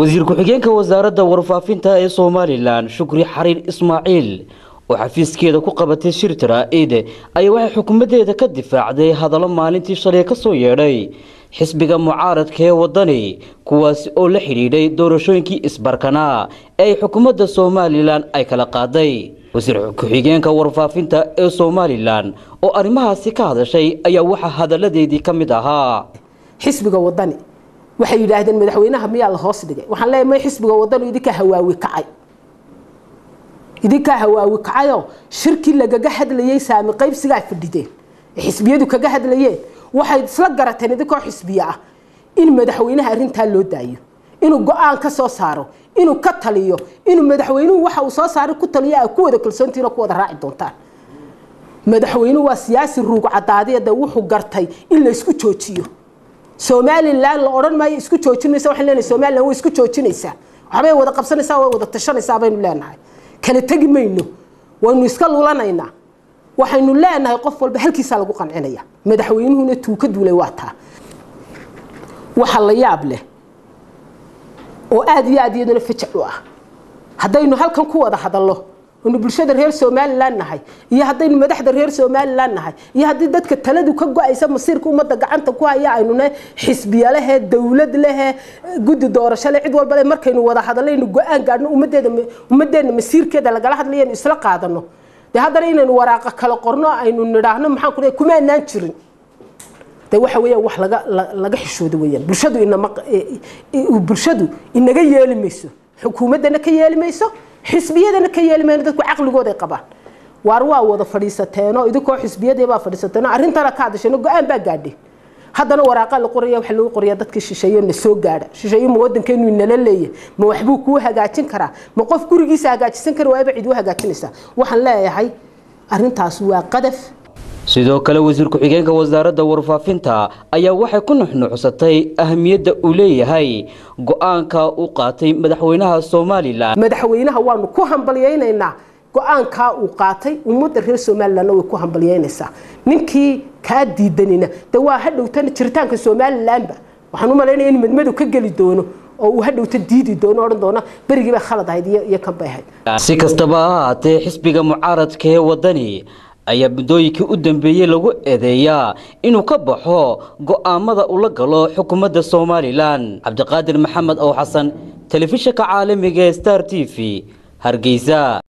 wasiir ku-xigeenka wasaaradda warfaafinta ee somalilan shukri xariir ismaaciil oo xafiiskeeda ku qabatay shir jaraa-id ayaa waxay xukuumaddeeda ka difaacday hadallo maalintii shalay ka soo yeedhay xisbiga mucaaradka ee wadani kuwaasi oo la xidhiidhay doorashooyinkii isbarkanaa ee ay xukuumadda somalilan ay kala qaaday wasiir ku-xigeenka warfaafinta ee somalilan oo arrimahaasi ka hadashay ayaa waxaa hadalladeedii ka mid ahaa xisbiga wadani waxay yidhaahdeen madaxweynaha miyaa la hoos dhigay waxaan leeyahay may xisbiga wadani idinkaa hawaawi kacay idinkaa hawaawi kacayoo shirkii lagaga hadlayey saami qaybsigaa fadhideen ee xisbiyadu kaga hadlayeen waxay isla garateen idinkoo xisbiye ah in madaxweynaha arrintaa loo daayo inuu go-aan ka soo saaro inuu ka taliyo inuu madaxweynuhu waxa uu soo saaray ku taliyo a ku wada kalsoontihiin oo ku wada raaci doontaan madaxweynuhu waa siyaasi ruug cadaadiyada wuxuu gartay in la isku joojiyo somalilan la odhan maayo isku joojinaysa waxaan leenahay somalilan way isku joojinaysaa waxbay wada qabsanaysaa way wada tashanaysaa baynu leenahay kala tegi mayno waynu iska lulanaynaa waxaynu leenahay qof walba halkiisaa lagu qancinaya madaxweynuhuna tuu ka duulay waa taa waxa la yaab leh oo aada iyo aad iyaduna fajac u ah haddaynu halkan ku wada hadallo aynu bulshada reer somalilan nahay iyo haddaynu madaxda reer somalilan nahay iyo haddii dadka taladu ka go-aysa masiirka ummadda gacanta ku haya aynune xisbiya lehe dowlad lehe guddi doorasho le cid walba le markaynu wada hadallaynu go-aan gaadhno ummadeeda ummadeenna masiirkeeda lagala hadlayaynu isla qaadano dee haddana inaynu waraaqa kala qorno aynu nidhaahno maxaan ku leeyahay kuma anaan jirin de waxa weeyaan wax laga laga xishoodo weeyaan bulshadu inama bulshadu inaga yeeli mayso xukuumaddana ka yeeli mayso xisbiyadana ka yeeli mayno dadku caqligooda ay qabaan waar waa wada fadhiisateenoo idinkoo xisbiyadii baa fadhiisateenoo arrintana ka hadasheen go-aan baa gaadheen haddana waraaqa la qoraya waxa lagu qorayaa dadkii shisheeye na soo gaadha shisheeye ma waddankeenu inala leeyahay ma waxbuu kuu hagaajin karaa ma qof gurigiisa hagaajisan kara waaba cid u hagaajinaysaa waxaan leeyahay arrintaas waa qadaf sidoo kale wasiir ku-xigeenka wasaaradda warfaafinta ayaa waxay ku nuxnuuxsatay ahamiyadda uu leeyahay go-aanka uu qaatay madaxweynaha somalilan madaxweynaha waanu ku hambalyaynaynaa go-aankaa uu qaatay ummadda reer somalilanna way ku hambalyaynaysaa ninkii kaa diidanina de waa hadhowtana jiritaanka somalilanba waxaan u malaynaya in madmadu ka geli doono oo uu hadhowta diidi doono odhan doona berigii bay khalad ahayd iyo kan bay ahayd si kastaba ha ahaatee xisbiga mucaaradka ee wadani ayaa muddooyinkii u dambeeyey lagu eedeeyaa inuu ka baxo go'aamada ula galo xukuumadda somalilan cabdiqaadir maxamed ow xasan telefishinka caalamiga ee star t v hargeysa